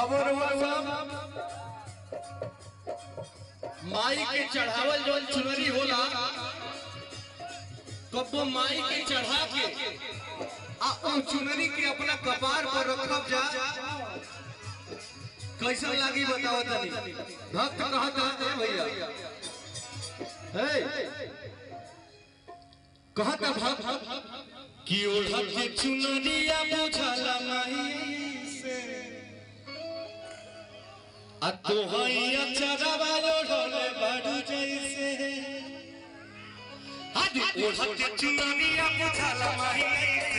अब माई के चढ़ावल जौन चुनरी होला कब्बो माई के चढ़ा के आ ओ चुनरी के अपना कपार पर रखब जा कैसा लागी बताओ तनी भक्त कहत है भैया हे कहत भक्त कि ओढ़त के चुनरिया बुझला माई से आ तो हैया चरवा ओढ़ले बाडू जैसे आज ओढ़त चुनरिया बुझल माही